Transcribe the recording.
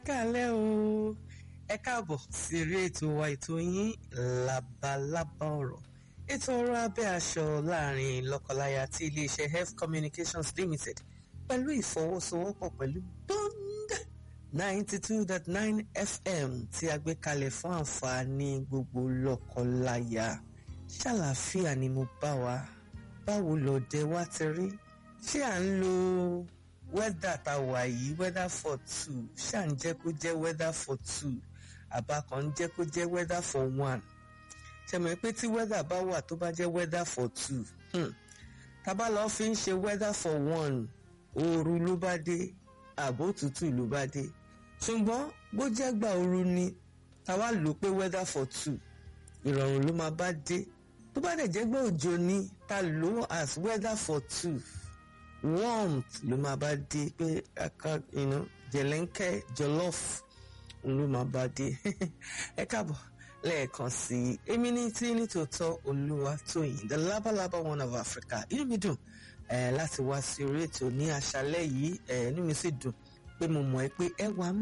kálẹ̀ o ẹ káàbọ̀ sí eré ètò wa ètò yín labalábá ọ̀rọ̀ ètò ọ̀rọ̀ abẹ́ aṣọ láàrin lọ́kọláya tí iléeṣẹ́ health communications limited pẹ̀lú ìfọwọ́sowọ́pọ̀ pẹ̀lú bond ninety two dot nine fm tí a gbé kalẹ̀ fún àǹfààní gbogbo lọ́kọláya ṣàlàáfíà ni mo bá wa báwo lọ́dẹ wa ti rí ṣé à ń lo wẹ́dà tá a wà yìí weather for two ṣáà ń jẹ́ kó jẹ́ weather for two àbá kan ń jẹ́ kó jẹ́ weather for one ṣẹ̀mọ̀ pé tí weather bá wà tó bá jẹ́ weather for two hmm. tábà lọ́ọ́ fi ń ṣe weather for one ooru ló bá dé àbó òtútù ló bá dé ṣùgbọ́n bó jẹ́ gbà ooru ni táwa lò pé weather for two ìrọ̀rùn ló máa bá dé tó bá dẹ̀ jẹ́ gbà òjò ni ta lò as weather for two warmth ló máa bá dé pé aka you know, jẹ̀lẹ́ńkẹ́ jollof ló máa bá dé ẹ káàbọ̀ lẹ́ẹ̀kan sí i èmi ní tí nítòótọ́ olúwa tóyìn the labalaba one of Africa inú mi dùn eh, láti wá sí orí ètò ní àṣálẹ́ yìí eh, inú mi sì dùn pé mo mọ̀ ẹ́ pé ẹ wà